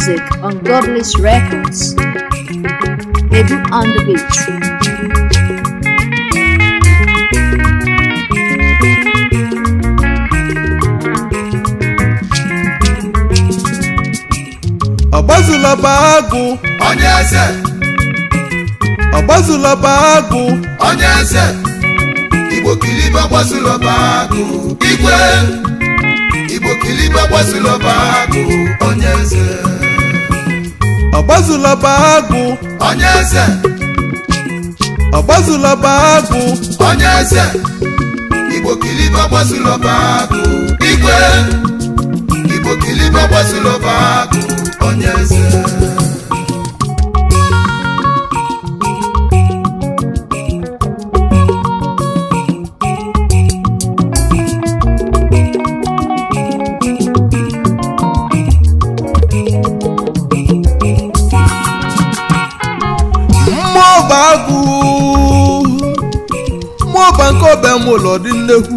music on Godless Records. Edu on the beat. ọgbazulọba agụ onye eze ọgbazulọba agụ onye eze igbo kilibe gbazulọba agụ igwe igbo kilibe gbazulọba agụ onye eze ọgbazulọba agụ onye eze ọgbazulọba agụ onye eze igbo kilibe gbazulọba agụ igwe igbo kilibe gbazulọba agụ onye eze mmụọba agụ mmụọba nke ọba m ụlọ dị nnekwu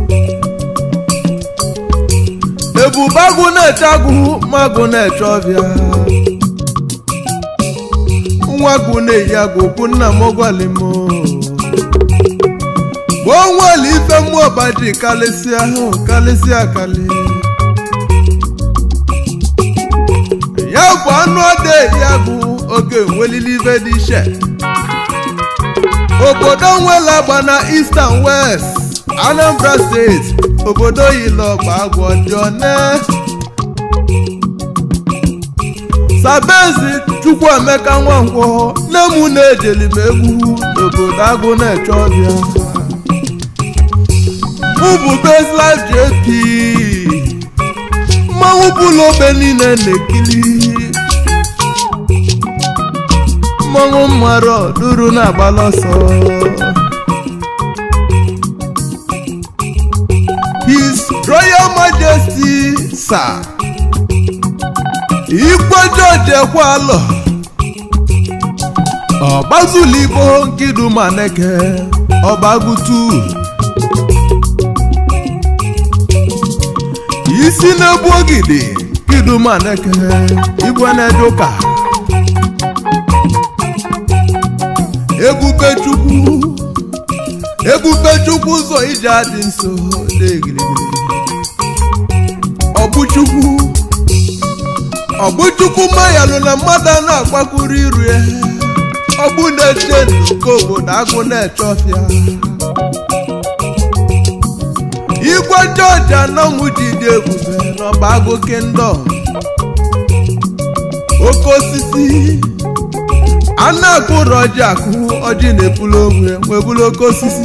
ebube agụ na-eche agụ magụ na-eche ọbịa nwa agụ na-eyi agụ okwu nna m gwali m gboo nwere ife mmụọba ji kalịsịa ahụ kalịsịa akali ya bụ anụ ọda eyi agụ oge nwelili ife dị iche obodo nwere agba na eastern west anambra steeti obodo yilọgba agwọ dị one sabezi chukwuemeka nwankwọ nne m na-ejeli m egwu n'obodo agụ na-eche ọbịa mụ bụ bezlife jp mmanwụ bụlụ ogbe niile na-ekili mmanwụ mmadụ duru na-agbala ọsọ his royal majesty sir igwe george ekwalọ ọgbazulibo nkidumaneke ọbagutu isi na-egbu ogidi kidumaneke igwe na-eje ụka ebube chukwu ebube chukwu ụzọ ije adị nso dị gịrịgịrị ọgbụchukwu ọgbụchukwu mayalụ na mmadụ a na-agbakwuru iru ya ọgbụ na-eche nke obodo agụ na-eche ọfịa igwe jọji anọnwụ ji dị ebube n'ọba agụ kindọm oke osisi a na-akụrụ ọjị akụ ọjị na-epulu onwe nwebulu oke osisi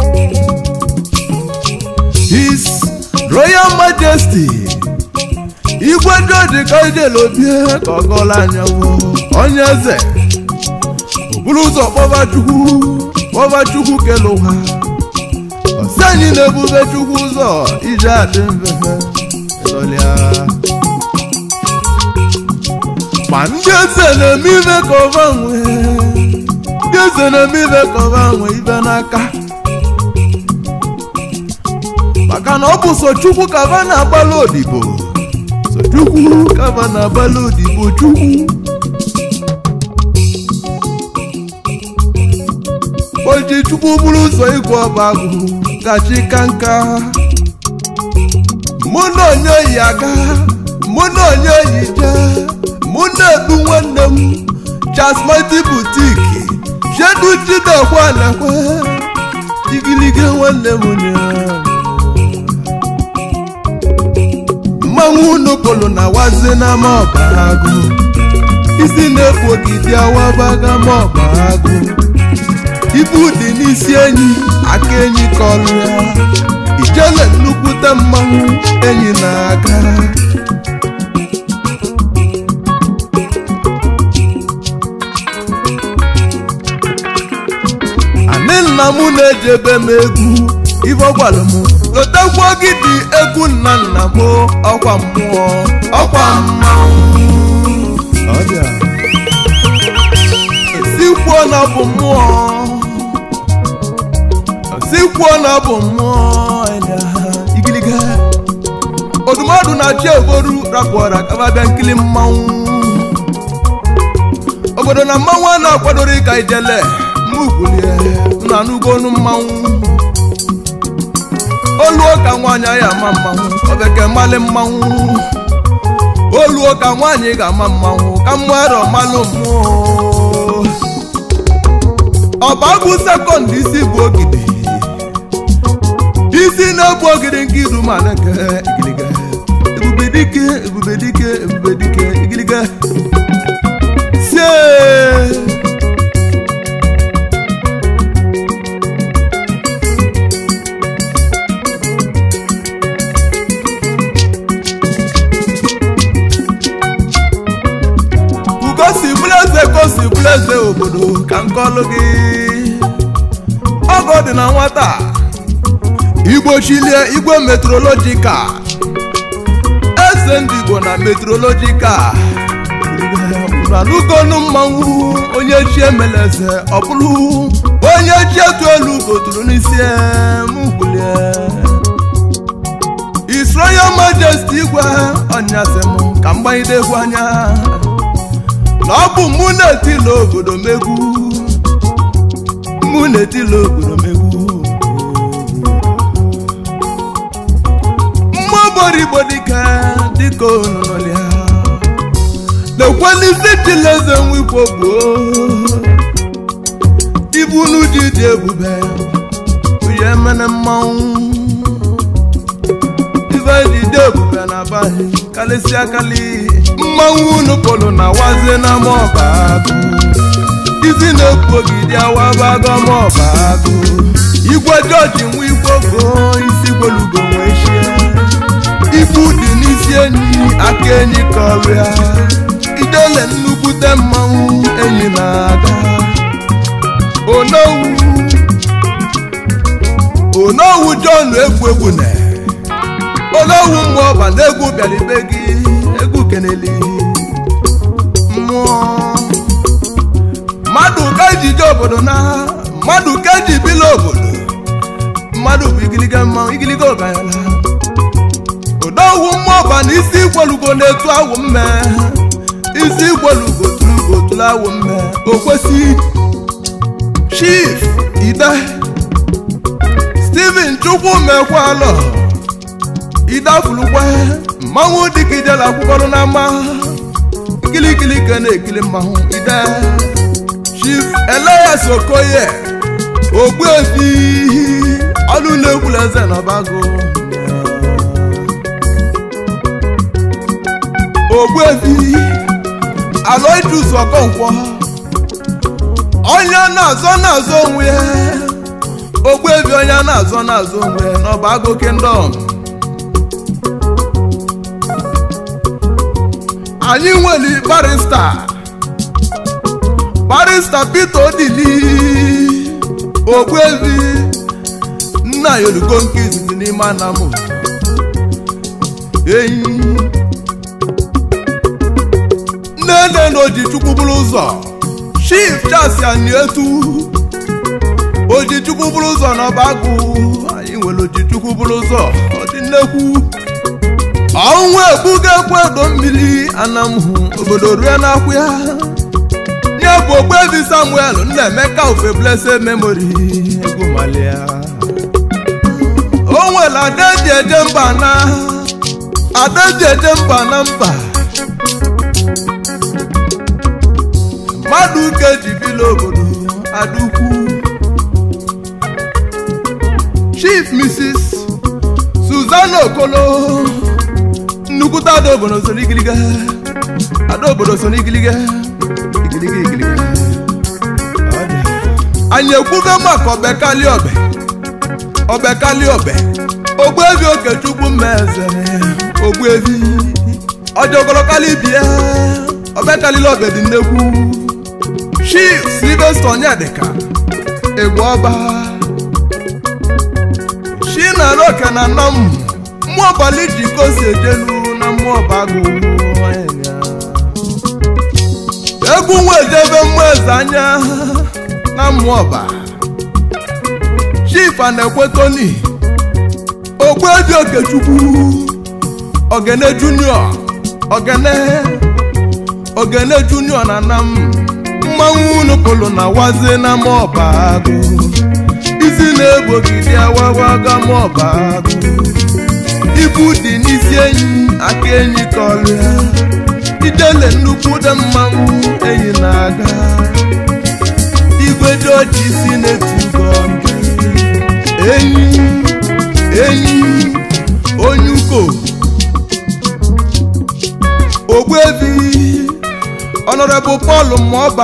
his royal majesty igwe jọji ka ijele obie ka ọ gọla anya onye eze oburu ụzọ kpọba chukwu kpọba chukwu kele ụwa ọsị anyị na-ebube chukwu ụzọ ije adị mfefe ịlọlịa ma ndị eze na-eme ibe ka ọba nwee ndị eze na-eme ibe ka ọba nwee ibe n'aka maka na ọ bụ so chukwu ka ba na-agbalị odibo so chukwu ka ba na-agbalị odibo chukwu o ji chukwu bụrụ ụzọ igwe ọba agụ gachi ka nka mụ na onye oyi aga mụ na onye oyi jee mụ na-ebu nwanne m chasmati butiki jedu jidekwa lekwe igilige nwanne m nya mmanwụ unu pụrụ na wazi n'ama ọba agụ isi na-ekpu ogidi awabaga ma ọba agụ ibu dị n'isi enyi aka enyi kọlụ ya ijele nnukwute mmanwụ enyi na-aga anị nna m na-ejebe m egwu ife gwara m lotekwu ogidi egwu nna nna m ọkwa mmụọ ọkwa mmanwụ sikwuo na ọ bụ mmụọ sikwuo na ọ bụ mmụọ igiliga odumọdụ na chi egoru rapụra kababịa nkili mmanwụ obodo na mmanwụ a na-akwadoro ịka ijele mmukwulie na n'ugonu mmanwụ oluo ka nwaanyị anyị ama mmanwụ obeke mmalị mmanwụ oluo ka nwaanyị ga-ama mmanwụ ka mmadụ malụ mmụọ ọbagụ sekọnd isi bụ ogidi isi na-ebu ogidi nke iru ma na-eke igiliga ebube dike ebube dike ebube dike igiliga sie ugosi bụleze kosi bụleze obodo ka nkọlụ gị ọgọ dị na nwata igbo chilie igwe metrolojikal eze ndị igbo na metrolojikal n'ugonu mmanwụ onye chi emeleze ọ bụrụ onye chi etu elu oturu n'isi mgbulie His Royal Majesty igwe ọnyasị m ka mgbanyide egwu anya na ọ bụ mụ na-etila obodo megwu mụ na-etila obodo megwu mmụọ boro igbo dịka dịka ononolia na-ekwenisi chileze nwikwo gboo ibu unu ji dị ebube uye mene mmanwụ ife ji dị ebube na abalị kalịsịa kali mmanwụ unu pụrụ na wazie na mọba agụ isi na-ekwu ogidi awabago mọba agụ igwe jọji nwa igwe gboo isi gwelugo nwee chie ibu dị n'isi enyi aka enyi kọrịa idele nnukwute mmanwụ enyi na-aga onowu onowu john egwu egwu na onowu mmụọ ọba na egwu bịara ibe gị egwu keneli mmụọ mmadụ ka ejije obodo na mmadụ ka eji bila obodo mmadụ bụ igiliga mmanwụ igiliga ọganyala odowu mmụọba na isi igwelugo na-etu awụ mme isi igwelugo tulugo tulu awụ mme o kwesị chief ide steven chukwu mekwalọ idafulukwe mmanwụ dịka ijela akwụkwọrụ na mma ikilikili ka na-ekili mmanwụ ide chief elias okoye ogbuefi ọnụ na-ekwula eze na ọbago ogbuefi aloidus ọkọnkwọ onye na-azọ na-azọ onwe ya ogbuefi onye na-azọ na-azọ onwe ya n'ọba agụ kingdom anyị nwere barista barista peter odili ogbuefi nna ya olugo nke izizi n'ime anamụ enyi nnenne na ojichukwu bụrụ ụzọ chief chasi anietu ojichukwu bụrụ ụzọ n'ọba agụ anyị nwere ojichukwu bụrụ ụzọ ọ dị nnekwu ọnwụ egbugo ekwu edo mmiri anamhụ obodo rue n'akwụ ya nye bụ ogbebi samuel nnaemeka ofe blessed memory egwu malia o nwere adaeji eje mba na adaeji eje mba na mba mmadụ uke ji bila obodo adukwu chief mrs suzana okolo nnukwute ada obodo so n'igiliga ada obodo so n'igiliga igiliga igiliga Ọ dị. anyị ekwugo maka ọbekali ọbẹ ọbekali ọbẹ ogbuevi okechukwu mmeze ogbuevi ọjọgọlọkali bie ọbekalila ọbẹ dị nnekwu chief silvester onyedika egwu ọba chinaroke na nna m mmụọ ọbali ji kosi ejelu na mmụọ ọba agụ egwu nwa ejebe mmụọ eze anya na mmụọ ọba chief ana-ekwe toni ogbuebi okechukwu ogene junior ogene ogene junior na nam mmanwụ unu pụrụ na wazi na mọba agụ isi na-egbogide awawaga mọba agụ ibu dị n'isi enyi aka enyi kọrịa idele nnukwu dị mmanwụ enyi na-aga igwe dị ọjị isi na-etugo ndị enyi enyi onye uko ogbuebi honorable paul mọba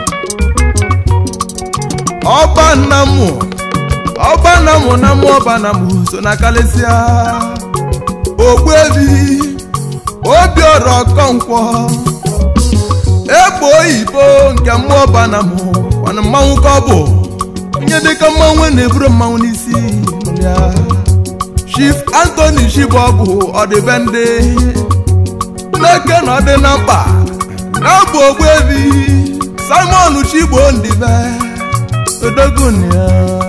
ọba nnamụ ọba nnamụ na mụ ọba nnamụ so na kalịsịa ogbuebi obiọra ọkọnkwọ egbe oyibo nke mmụọ ọba nnamụ mana mmanwụ ka ọ bụ onye dịka mmanwụ na-eburu mmanwụ n'isi ya chief anthony shibọgụ ọdịbendị n'eke na ọ dị na mkpa na-abụ ogbuebi simon chigbo ndibe odogunia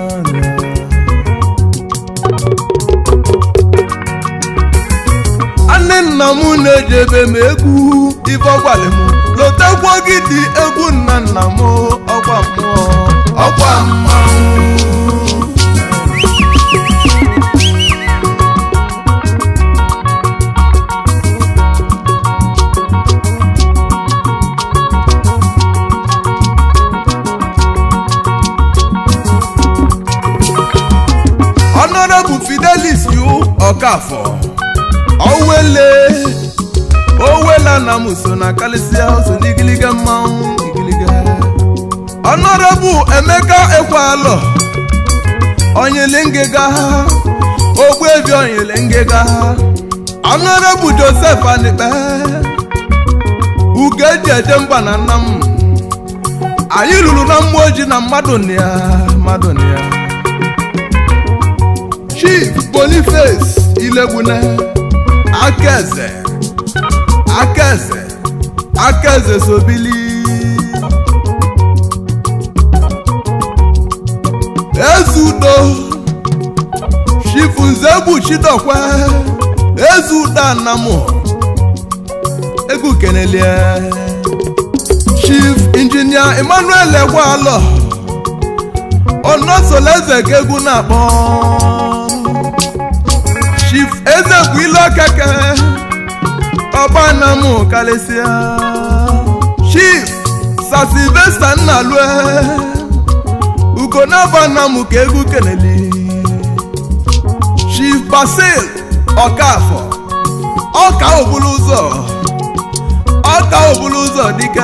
nne nna m na-eji ebe m egwu ife ọgwali m lotekwa gị dị egwu nna nna m ọgwa mmụọ ọkwa mmanwụ honorable fidelis yu ọkafọ owele owela na m so na kalịsịa so n'igiliga mmanwụ igiliga honorable emeka ekwalọ onyele ngega ha ogbuebi onyele ngega ha honorable joseph anikpe ugeji eje mba na nna m anyị lụrụ na mmụọ ojii na mmadụ na ya mmadụ na ya chief boniface ilegbune akaeze akaeze akaeze sobili ezudo chief nzegbu chidokwe ezudo anamụ egwu kenelie chief injinia emmanuel egwalọ ọnọsoleze ka egwu na-akpọ chief eze bụ ilu okeke ọba na mụ kalịsịa chief sasilvesta nnalue ugonaba na mụ ka egwu keneli chief basil ọkafọ ọka obulu ụzọ ọka obulu ụzọ dike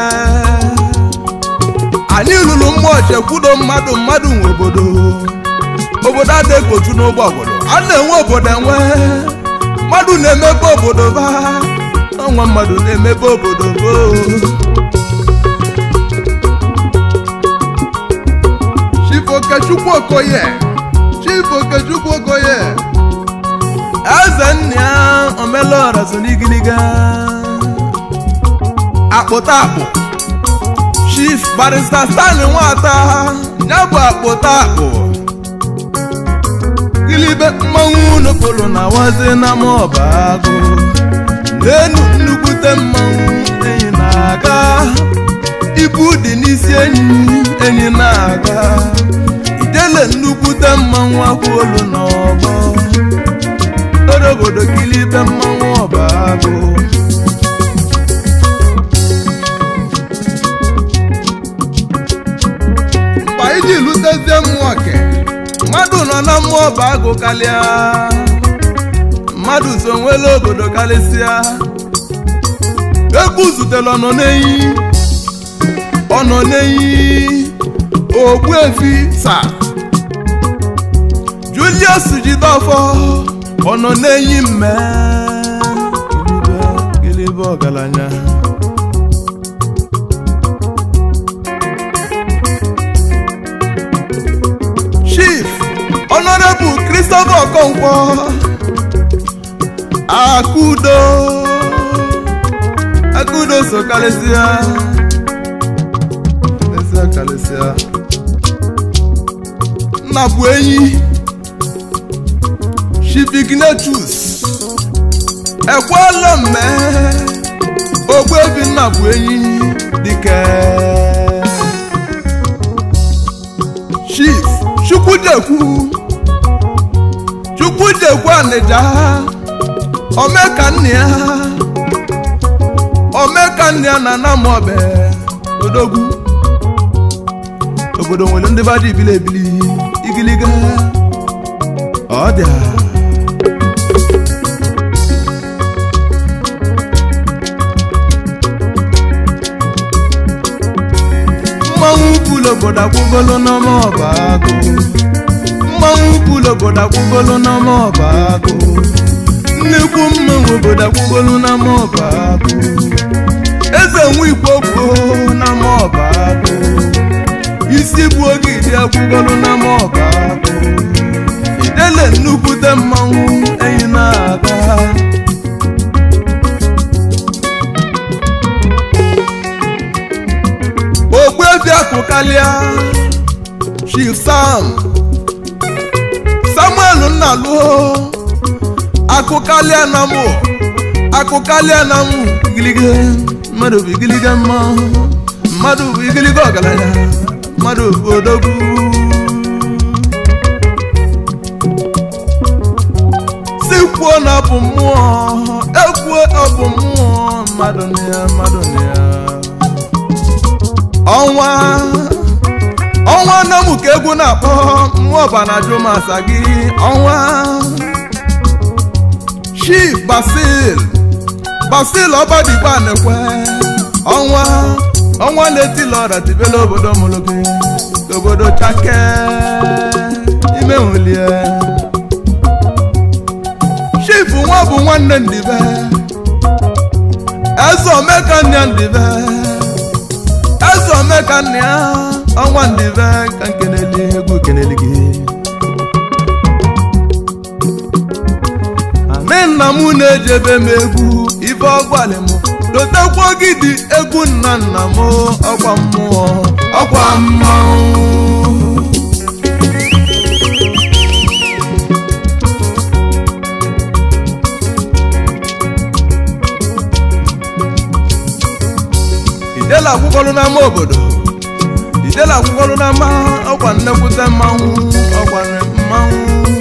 anyị lụrụ mmụọ chekwudo mmadụ mmadụ nwe obodo obodo adịgboju n'ụgbọ obodo a na-enwe obodo enwe mmadụ na-emebe obodo ba ọnwa mmadụ na-emebe obodo bo chief okechukwu okoye chief okechukwu okoye eze nna ya omelora so n'igiliga akpụta akpụ chief barista stanley nwata ya bụ akpụta akpụ gilibe mmanwụ nopolo na wazi na mọba agụ n'enu nnukwute mmanwụ enyi na-aga ibu dị n'isi enyi enyi na-aga ijele nnukwute mmanwụ akwụolu n'ọgbọ orobodo gilibe mmanwụ ọba agụ mgbe anyị ji lutezie mmụọ ke mmadụ nọ na mmụọ bụ agụ kalịa mmadụ so nwere obodo karịsịa egwu zutere ọnọ n'eyi ọnọ n'eyi ogbuefi sa julius jidofọ ọnọ n'eyi mme gịlịbe gịlịbe ọgaranya chief honorable christopher okonkwo akudo akudo so kalịsịa kalịsịa kalịsịa nna bụ enyi chief ignatius ekwela mme ogbuebi nna bụ enyi dike chukwudekwu chukwudekwu anịja omekanne ya omekanne ya na anamobe odogwu obodo nwere ndị bada ibili ebili igiliga ọ dị a. mmanwụ kwulu obodo akwụgolo n'ọma ọba agụ mmanwụ kwulu obodo akwụgolo n'ọma ọba agụ nnekwu mmanwụ obodo akwụgolo n'ọma ọba agụ eze nwe igbo gboo n'ọma ọba agụ isi bụ ogidi akwụgolo n'ọma ọba agụ idele nnukwute mmanwụ enyi na-aga ogbuefi akụkalịa chief sam samuel nnaluo akụkalịa na mụ akụkalịa na mụ igilige mmadụ bụ igilige mma mmadụ bụ igilige ọgaranya mmadụ bụ odogwu si kwuo na ọ bụ mmụọ ekwuo ọ bụ mmụọ mmadụ na ya mmadụ na ya ọnwa ọnwa nna m ka egwu na-akpọ mmụọ banajụ masa gị ọnwa chief basil basil ọbadigba na-ekwe ọnwa ọnwa na-etila ọra tibela obodo mụrụ gị ka obodo chake ime nwelie chief nwa bụ nwanne ndibe eze omeka nne ndibe eze omeka nne ya ọnwa ndibe ka nkeneli egwu keneli gị anị nna m na-ejebe m egwu ife ọgwalị m dotekwa ogidi egwu nna nna m ọkwa mmụọ ọkwa mmanwụ idela akwụkwọrụ n'ama obodo idela akwụkwọrụ n'ama ọkwa nnekwute mmanwụ ọkwa mmanwụ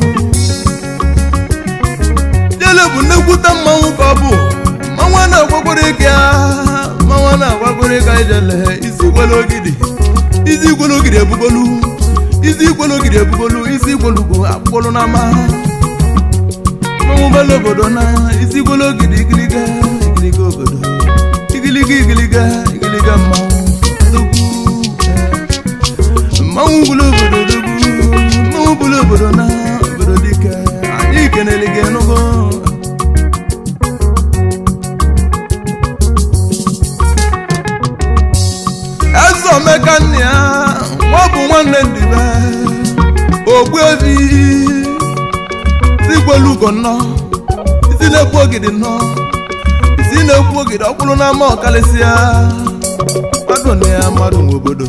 idele bụ nnekwute mmanwụ ka ọ bụ mmanwụ a na-agwagworo ike ya mmanwụ a na-agwagworo ike ijele isi gwelu ogidi isi gwelu ogidi ebugolu isi gwelu ogidi ebugolu isi gwelu bụ akwụkwọrụ n'ama mmanwụ belu obodo na isi gwelu ogidi igiliga igiliga obodo igiliga igiliga igiliga mmanwụ odogwu mmanwụ bụrụ obodo odogwu mmanwụ bụrụ obodo na obodo dike anyị kenele gị enugo eze omeka nne ya nwa bụ nwanne ndibe ogbuefi igwelugo nnọọ isi na-ekwu ogidi nnọọ isi na-ekwu ogidi ọkwụrụ n'ama ọkalịsịa mmadụ na ya mmadụ nwe obodo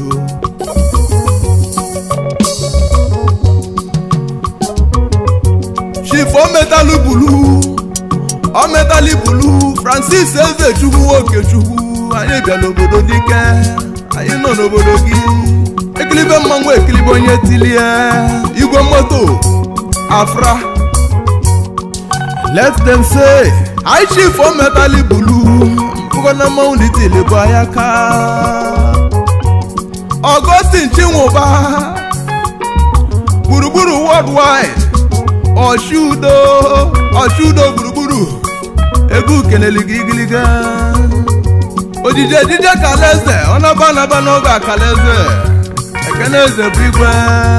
chief ometalụ bulu ometali bulu francis ezechukwu nwokechukwu anyị bịa n'obodo dike anyị nọ n'obodo gị ekilibe mmanwụ ekilibe onye tilie igwe moto afra let them say anyị chief ometali bulu mpụgo na mmanwụ n'itili bụ anya ka Augustine Chinwụba gburugburu worldwide Ọshudo Ọshudo gburugburu egwu keleli gị gịlịga ojije ejije kalaeze ọnaba anaba n'oge akalaeze ekene eze bụ igwe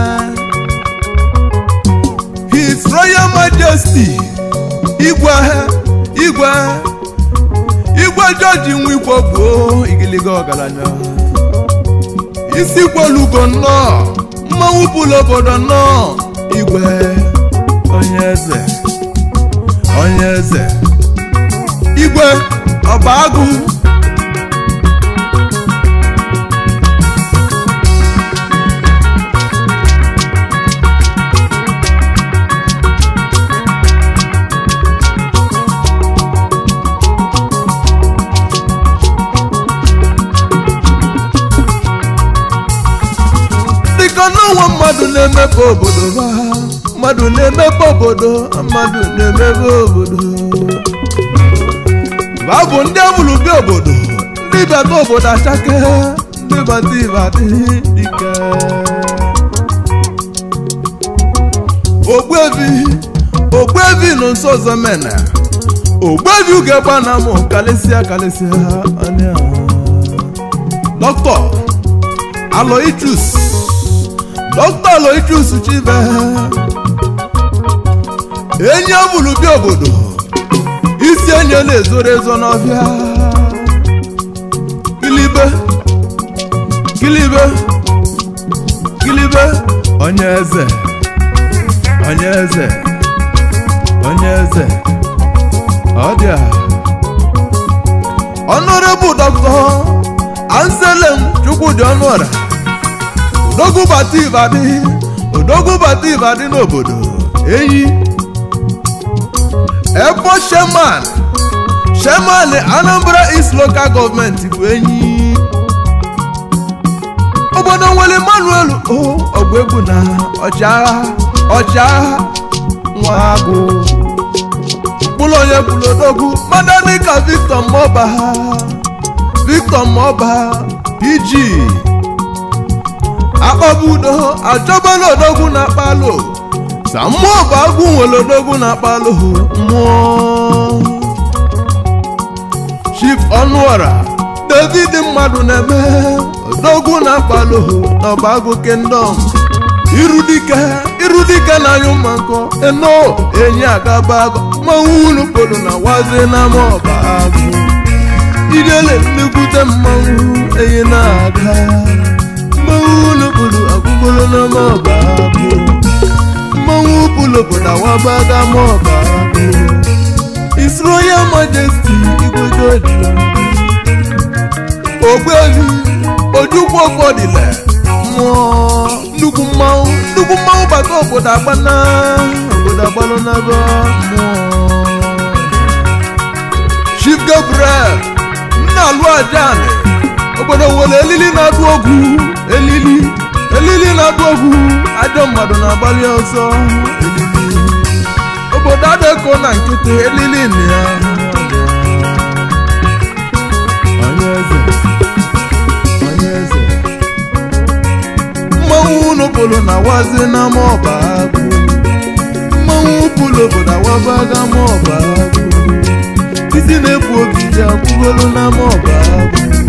His Royal Majesty igwe igwe igwe jọji nwa igwe gboo igiliga ọgaranya isi gwolugo nnọọ mmanwụ bụlụ obodo nnọọ igwe onye eze onye eze igwe ọba agụ dịka n'ọnwa mma mmadụ na-emepe obodo ha mmadụ na-emepe obodo mmadụ na-emepe obodo ha bụ ndị amụrụ bịa obodo ndị bata obodo achake ndị bata ibadị dike ogbuevi ogbuevi nọ nso ọzọ mena ogbuevi ugegba na mụ kalịsịa kalịsịa anya dọkịta aloysius dọkịta aloysius chibe enyi ọbụlụ bịa obodo isi enyi na-ezoro ezo n'ọbịa kilibe kilibe kilibe onye eze onye eze onye eze ọ dị a ọnụrịbụ dọkịta anselm chukwudị ọnụọra odogwu bata ibadị odogwu bata ibadị n'obodo enyi ebo sheman sheman anambra east local gọọmenti bụ enyi obodo nwere emmanuel o ọgụ egwu na ọchịagha ọchịagha nwa agụ mkpụrụ onye kwuru odogwu mmadụ dịka victor mọba victor mọba pg akpọbudo achọbala odogwu na akpalo sa mmụọ bụ agwụ nwere odogwu na akpalo mmụọ chief ọnụọra david mmadụ na-eme odogwu na akpalo n'ọba agụ kingdom irudike irudike na anyụ mma nkọ eno enyi agaba agụ mmanwụ unu polo na wazi na ọba agụ idele nnekwute mmanwụ enyi na-aga mmanwụ unu polo agụgolo na ọba agụ mmanwụ polo obodo awabaga ọba agụ His Royal Majesty igwedodila ogbevi ojukwu ọfọdịla mmụọ nnukwu mmanwụ nnukwu mmanwụ bata obodo agbana obodo agbanụ n'aba mmụọ Chief Gabriel nna alụ ajani obodo nwere elili na-adụ ogwu elili elili na-adụ ogwu ajọ mmadụ na-agbalị ọsọ elili obodo adịko na nkịtị elili na ya onye eze onye eze mmanwụ unu pụrụ na wazi n'ama ọba agụ mmanwụ pụrụ obodo awabaga ma ọba agụ isi na-ebu ogidi akwụgoro n'ama ọba agụ